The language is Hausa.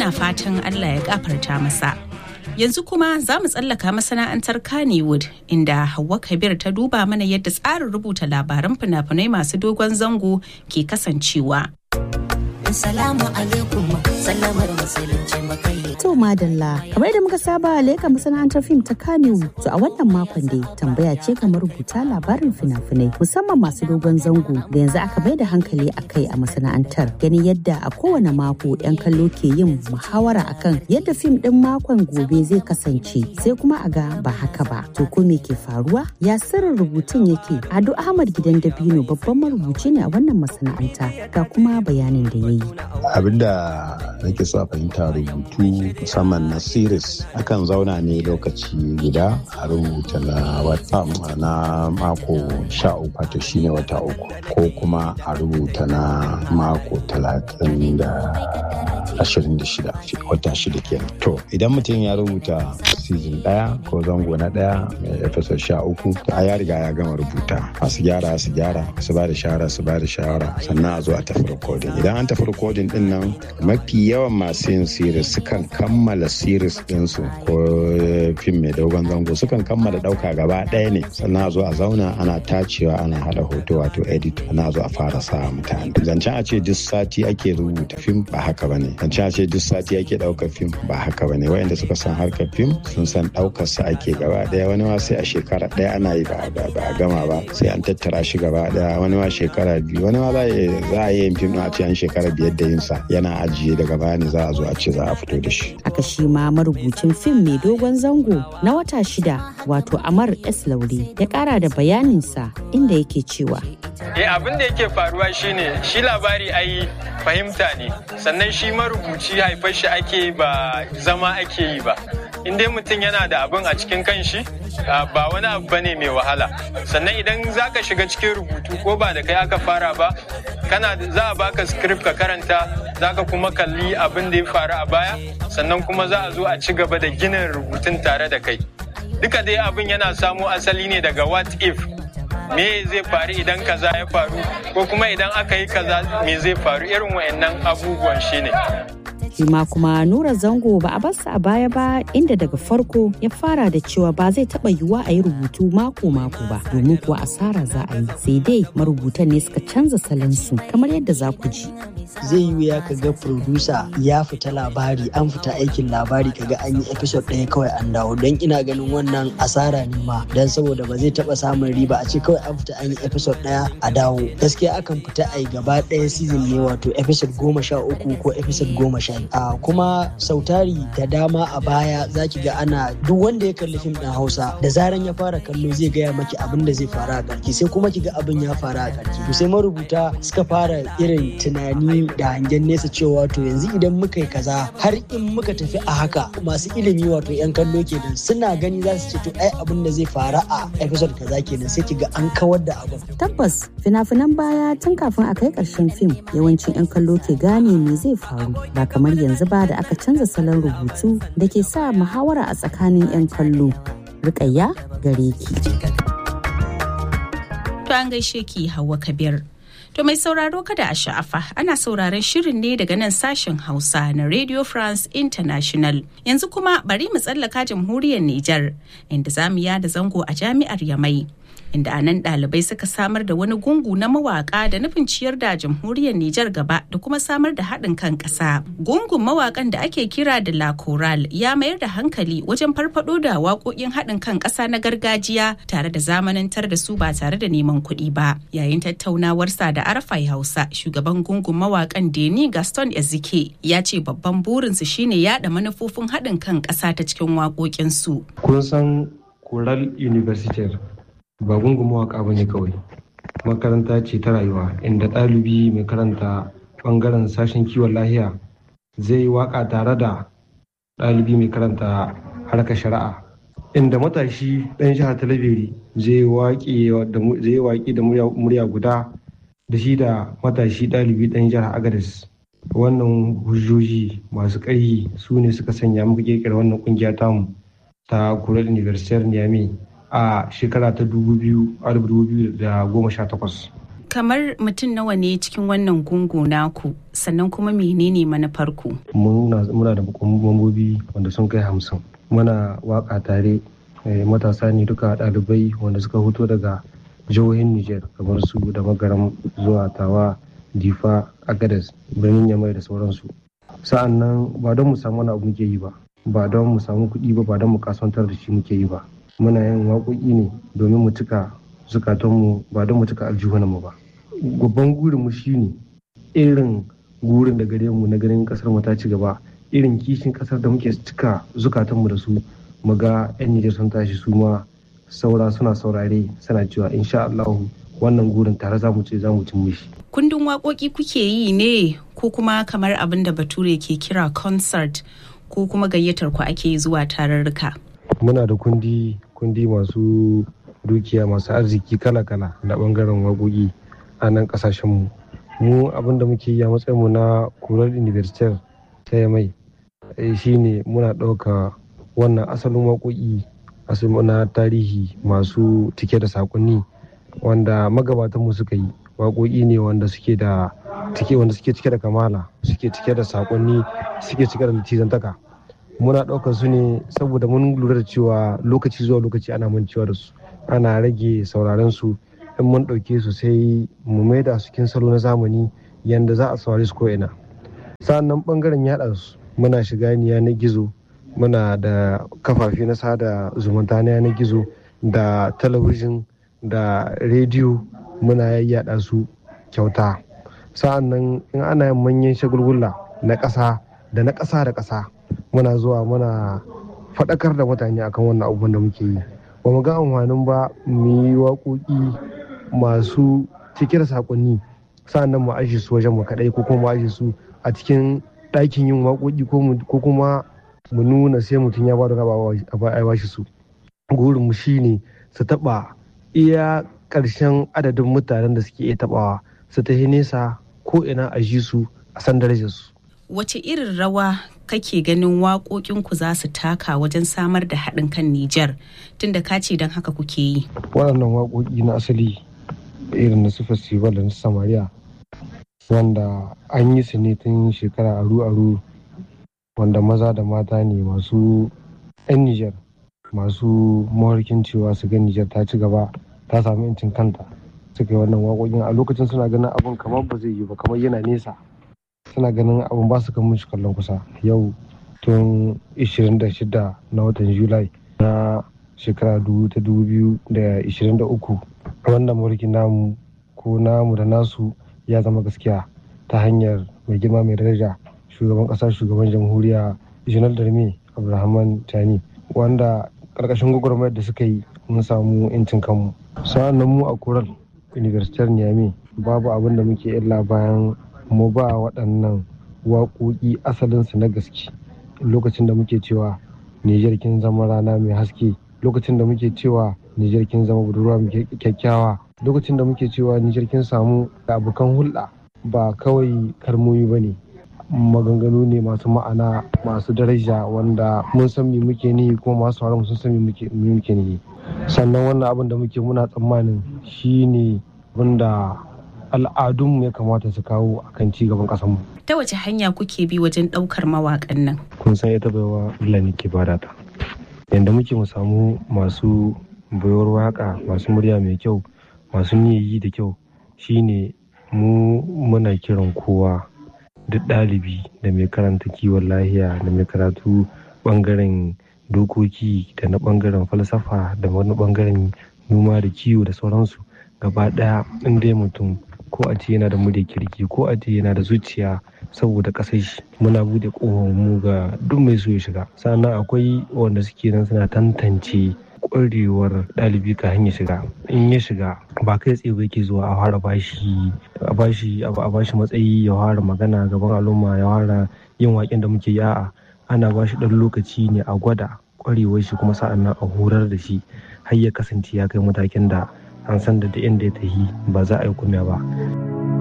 muna fatan Allah ya gafarta masa. Yanzu kuma za mu tsallaka masana'antar Kannywood inda Hauwa Kabir ta duba mana yadda tsarin rubuta labaran fina-finai masu dogon zango ke kasancewa. Salamu alaikum sallamar musulunci makai. To madalla, kamar da muka saba leka masana'antar fim ta Kannywood to a wannan makon dai tambaya ce kamar rubuta labarin fina-finai musamman masu dogon zango da yanzu aka bai da hankali a kai a masana'antar ganin yadda a kowane mako 'yan kallo ke yin muhawara akan yadda fim din makon gobe zai kasance sai kuma a ga ba haka ba. To ko me ke faruwa? Ya sirrin rubutun yake? Ado Ahmad Gidan Dabino babban marubuci ne a wannan masana'anta ga kuma bayanin da ya yi. abinda nake so a fahimta rubutu musamman na series akan zauna ne lokaci guda a rubuta na wata na mako sha uku wato shine wata uku ko kuma a rubuta na mako talatin da ashirin da shida wata shida kenan to idan mutum ya rubuta season daya ko zango na daya mai episode sha uku to a ya riga ya gama rubuta masu gyara su gyara su ba da shawara su ba da shawara sannan a zo a tafi recording idan an tafi recording din nan mafi yawan masu yin series sukan kammala series ɗinsu ko fim mai dogon zango sukan kammala ɗauka gaba ɗaya ne sannan a zo a zauna ana tacewa ana haɗa hoto wato edit ana zo a fara sa mutane zancen a ce duk sati ake rubuta fim ba haka ba ne zancen a ce duk sati ake ɗaukar fim ba haka ba ne wayanda suka san harkar fim sun san ɗaukar sa ake gaba ɗaya wani ma sai a shekara ɗaya ana yi ba a gama ba sai an tattara shi gaba ɗaya wani ma shekara biyu wani ma za a yi yin fim a ce an shekara biyar da yinsa yana ajiye daga baya ne za a zo a ce za a fito da shi. Aka shi ma marubucin fim mai dogon zango na wata shida wato Amar S. Laure ya kara da bayaninsa inda yake cewa. Eh abin da yake faruwa shine shi labari ai fahimta ne sannan shi marubuci haifar shi ake ba zama ake yi ba. In dai mutum yana da abin a cikin kanshi ba wani abu bane mai wahala sannan idan zaka shiga cikin rubutu ko ba da kai aka fara ba kana za a baka script ka karanta zaka kuma kalli abin da ya faru a baya sannan kuma za a zo a ci gaba da ginin rubutun tare da kai duka dai abin yana samo asali ne daga what if me zai faru idan kaza ya faru ko kuma idan aka yi kaza me zai faru irin wayannan abubuwan shine ma kuma nura zango ba a barsa a baya ba inda daga farko ya fara da cewa ba zai taba yiwuwa a yi rubutu mako-mako ba domin kuwa asara za a yi sai dai marubutan ne suka canza salansu kamar yadda za ku ji zai yi wuya ka ga producer ya fita labari an fita aikin labari kaga an yi episode ɗaya kawai an dawo don ina ganin wannan asara ne ma don saboda ba zai taba samun riba a ce kawai an fita an yi episode ɗaya a dawo gaskiya akan fita a yi gaba ɗaya season ne wato episode goma sha uku ko episode goma sha a kuma sautari da dama a baya zaki ga ana duk wanda ya kalli fim ɗin hausa da zaran ya fara kallo zai gaya maki abin da zai faru a ƙarki sai kuma ki ga abin ya faru a ƙarki to sai marubuta suka fara irin tunani da hangen nesa cewa to yanzu idan muka yi kaza har in muka tafi a haka masu ilimi wato yan kallo kenan suna gani za su ce to ai abin da zai faru a episode kaza kenan sai ki ga an kawar da abin tabbas fina-finan baya tun kafin a kai ƙarshen fim yawancin yan kallo ke gane me zai faru ba kamar yanzu ba da aka canza salon rubutu da ke sa muhawara a tsakanin 'yan kallo. Rukayya gare ki. To an gaishe ki Hauwa Kabir. To mai sauraro kada a sha'afa ana sauraron shirin ne daga nan sashen Hausa na Radio France International. Yanzu kuma bari mu tsallaka jamhuriyar Nijar inda za mu yada zango a jami'ar Yamai. inda a nan ɗalibai suka samar da wani gungu na mawaƙa da nufin ciyar da jamhuriyar Nijar gaba da kuma samar da haɗin kan ƙasa. Gungun mawaƙan da ake kira da La Coral ya mayar da hankali wajen farfaɗo da waƙoƙin haɗin kan ƙasa na gargajiya tare da zamanantar da su ba tare da neman kuɗi ba. Yayin tattaunawarsa da Arafai Hausa, shugaban gungun mawaƙan Deni Gaston Ezike ya ce babban burinsu shine yaɗa manufofin haɗin kan ƙasa ta cikin waƙoƙinsu. Kun san Coral University ba gungun mawaka ba ne kawai makaranta ce ta rayuwa inda ɗalibi mai karanta ɓangaren sashen kiwon lahiya zai yi waka tare da ɗalibi mai karanta harkar shari'a inda matashi ɗan jihar talabiri zai yi waƙi da murya guda da shi da matashi ɗalibi ɗan jihar agadis wannan hujjoji masu ƙarfi su ne suka sanya muka ƙirƙira wannan ƙungiya tamu ta kural university niamey a shekara ta 2018. Kamar mutum nawa ne cikin wannan gungu naku sannan kuma menene manufarku? Mun muna da mambobi wanda sun kai hamsin muna waka tare matasa ne duka ɗalibai wanda suka fito daga jihohin niger kamar su da magaram zuwa tawa difa agadas birnin yamai da sauransu sa'an nan ba don mu samu wani abu muke yi ba ba don mu samu kuɗi ba ba don mu kasuwantar da shi muke yi ba muna yin waƙoƙi ne domin mu cika zukatanmu ba don mu cika aljihunanmu ba babban gurin mu shine irin gurin da gare mu na ganin kasar mu ta ci gaba irin kishin kasar da muke cika zukatanmu da su mu ga yan Nijar sun tashi su ma saura suna saurare suna cewa insha Allah wannan gurin tare za mu ce za mu cin mishi. Kundin waƙoƙi kuke yi ne ko kuma kamar abin da Bature ke kira concert ko kuma gayyatar ku ake zuwa tararruka. Muna da kundi kundi masu dukiya masu arziki kala-kala na bangaren waƙoƙi a nan ƙasashenmu. Mu abin da muke yi a matsayinmu na kurar university ta mai shine muna ɗauka wannan asalin waƙoƙi na tarihi masu cike da saƙonni wanda magabatanmu suka yi waƙoƙi ne wanda suke da cike wanda suke cike da kamala suke cike da saƙonni suke cike da litizantaka muna ɗaukar su ne saboda mun lura da cewa lokaci zuwa lokaci ana mancewa da su ana rage sauraron su in mun ɗauke su sai mu maida su cikin salo na zamani yanda za a saurari su ko'ina sa'annan ɓangaren yaɗa su muna shiga yanar gizo muna da kafafe na sada zumunta na yanar gizo da talabijin da rediyo muna yayyada su kyauta sa'annan in ana yin manyan shagulgula na ƙasa da na ƙasa da ƙasa muna zuwa muna faɗakar da mutane akan wannan abubuwan da muke yi ba mu ga amfanin ba mu yi waƙoƙi masu cike da saƙonni sa'annan mu ajiye su wajen mu kaɗai ko kuma mu ajiye su a cikin ɗakin yin waƙoƙi ko kuma mu nuna sai mutum ya bada raba a bashi su gurin mu shine su taɓa iya ƙarshen adadin mutanen da suke iya taɓawa su tafi nesa ko ina a ji su a san darajar su wace irin rawa kake ganin waƙoƙinku za su taka wajen samar da haɗin kan Nijar tunda ka ce don haka kuke yi. Waɗannan waƙoƙi na asali irin na su festival da na Samariya wanda an yi su ne tun shekara aru-aru wanda maza da mata ne masu 'yan Nijar masu mawarkin cewa su ga Nijar ta ci gaba ta samu 'yancin kanta suka yi wannan waƙoƙin a lokacin suna ganin abin kamar ba zai yi ba kamar yana nesa suna ganin abin ba su kan shi kallon kusa yau tun 26 na watan julai na shekara ta 2023 wannan mulkin namu ko namu da nasu ya zama gaskiya ta hanyar mai girma mai daraja shugaban kasa shugaban jamhuriya janar darme abdulrahman tani wanda karkashin gwagwarmayar da suka yi mun samu 'yancin kanmu sa'an nan mu a koral universitar niamey babu abin da muke illa bayan mu ba waɗannan waƙoƙi asalinsu na gaske lokacin da muke cewa Nijar kin zama rana mai haske lokacin da muke cewa Nijar kin zama budurwa mai kyakkyawa lokacin da muke cewa Nijar kin samu abokan hulɗa ba kawai kalmomi ba ne maganganu ne masu ma'ana masu daraja wanda mun san me muke ni kuma masu haramu sun san me muke ni sannan wannan abin da muke muna tsammanin shine wanda al'adunmu ya kamata su kawo a kan cigaban ƙasarmu. Ta wace hanya kuke bi wajen ɗaukar mawaƙan nan? Kun san ita baiwa Allah ne ke bada ta. Yanda muke mu samu masu baiwar waƙa masu murya mai kyau masu niyayi da kyau shine mu muna kiran kowa duk ɗalibi da mai karanta kiwon lahiya da mai karatu ɓangaren dokoki da na ɓangaren falsafa da wani ɓangaren noma da kiwo da sauransu gaba ɗaya in dai mutum ko a ce yana da murya kirki ko a ce yana da zuciya saboda ƙasar shi muna bude mu ga duk mai so ya shiga sannan akwai wanda suke nan suna tantance ƙwarewar ɗalibi ka hanyar shiga in ya shiga ba kai tsaye ba yake zuwa a fara bashi a bashi a bashi matsayi ya fara magana gaban al'umma ya fara yin waƙen da muke yi a'a ana bashi ɗan lokaci ne a gwada ƙwarewar shi kuma sa'an nan a horar da shi har ya kasance ya kai matakin da an san da inda ya tafi ba za a yi kumya ba.